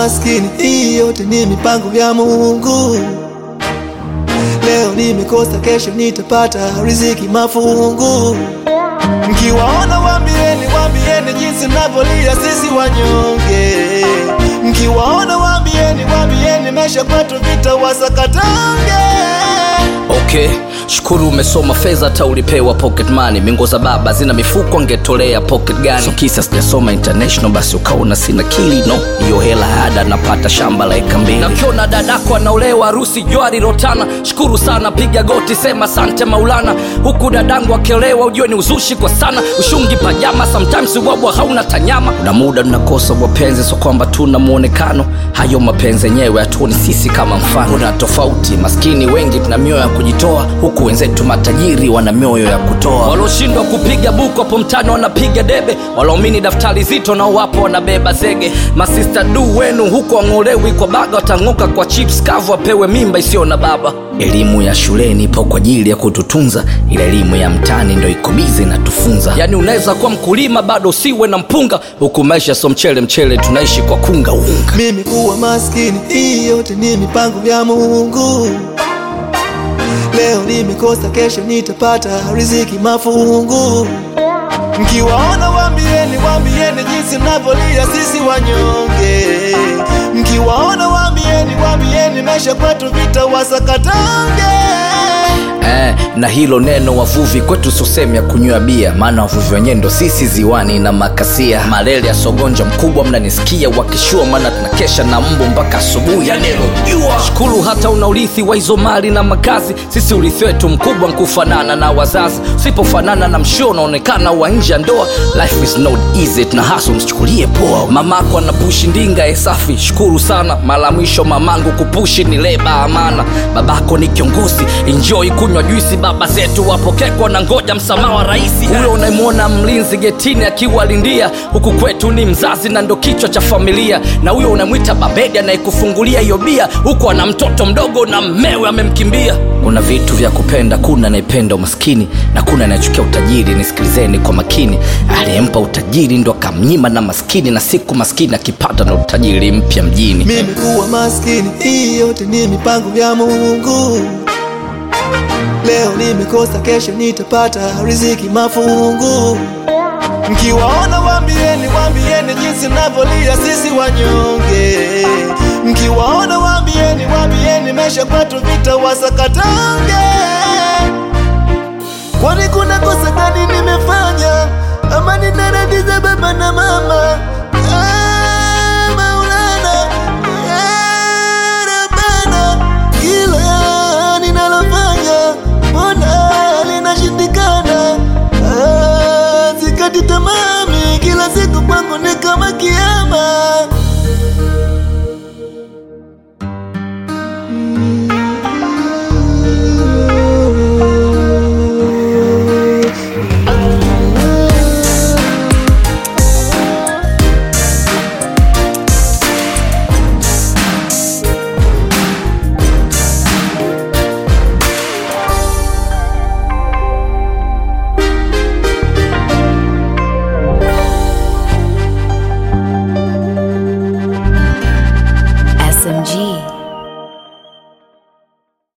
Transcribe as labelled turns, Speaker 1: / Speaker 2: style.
Speaker 1: maskini, hii yote ni mipango ya Mungu. Leo nimekosa, kesho nitapata riziki mafungu. Mkiwaona waambieni, waambieni jinsi mnavyolia sisi wanyonge. Mkiwaona waambieni, waambieni maisha kwetu vita wasakatange.
Speaker 2: Okay, shukuru umesoma fedha hata ulipewa pocket money. Mingo za baba zina mifuko angetolea pocket gani? So kisa sijasoma international basi ukaona sina kili no, hiyo hela ya ada napata shamba la eka mbili. Na ukiona dadako anaolewa harusi jwari rotana, shukuru sana, piga goti, sema sante Maulana. Huku dadangu akiolewa ujue ni uzushi kwa sana, ushungi pajama, sometimes ubwabwa hauna tanyama. Kuna muda tunakosa wapenzi, so kwamba tuna muonekano, hayo mapenzi yenyewe hatuoni sisi kama mfano. Kuna tofauti, maskini wengi tuna mioyo ya kujitoa, huku wenzetu matajiri wana mioyo ya kutoa. Walioshindwa kupiga buku hapo mtani wanapiga debe, walaomini daftari zito nao wapo wanabeba zege. Masista du wenu huko wang'olewi kwa baga, watang'oka kwa chips kavu, wapewe mimba isiyo na baba. Elimu ya shuleni ipo kwa ajili ya kututunza, ila elimu ya mtaani ndo iko bize inatufunza. Yani unaweza kuwa mkulima bado usiwe na mpunga, huku maisha so mchele mchele, tunaishi kwa kunga unga.
Speaker 1: Mimi kuwa maskini, hii yote ni mipango ya Mungu. Leo nimekosa, kesho nitapata riziki mafungu. Mkiwaona waambieni, waambieni jinsi mnavyolia sisi wanyonge. Mkiwaona waambieni, waambieni maisha kwetu vita wasakatange.
Speaker 2: Eh, na hilo neno wavuvi kwetu sosehemu ya kunywa bia, maana wavuvi wenyewe ndo sisi ziwani na makasia. Malele ya sogonja mkubwa mnanisikia wakishua, maana tunakesha na mbu mpaka asubuhi ya neno jua. Shukuru hata una urithi wa hizo mali na makazi, sisi urithi wetu mkubwa nkufanana na wazazi. Usipofanana na mshio unaonekana wa nje ya ndoa. Life is not easy, tuna hustle, msichukulie poa. Mamako anapushi ndinga e safi, shukuru sana. Mara mwisho mamangu kupushi ni leba amana. Babako ni kiongozi, enjoy kunywa juisi. Baba zetu wapokekwa na ngoja msamaha wa raisi. Huyo unayemwona mlinzi getini akiwa lindia, huku kwetu ni mzazi na ndo kichwa cha familia. Na huyo unamwita babedi anayekufungulia hiyo bia, huku ana mtoto mdogo na mmewe amemkimbia. Kuna vitu vya kupenda, kuna anayependa umaskini na kuna anayechukia utajiri. Nisikilizeni kwa makini, aliyempa utajiri ndo akamnyima na maskini, na siku maskini akipata na utajiri mpya mjini.
Speaker 1: Mimi kuwa maskini, hii yote ni mipango ya Mungu. Leo nimekosa, kesho nitapata riziki mafungu. Mkiwaona waambieni, waambieni jinsi mnavyolia sisi wanyonge. Mkiwaona waambieni, waambieni maisha kwetu vita wasakatange. Kwani kuna kosa gani nimefanya ama ninaradiza baba na mama? Ah, Maulana, ya Rabbana, kila ninalofanya mbona linashindikana? Ah, Sikati tamami, kila siku kwangu ni kama kiama.
Speaker 3: SMG.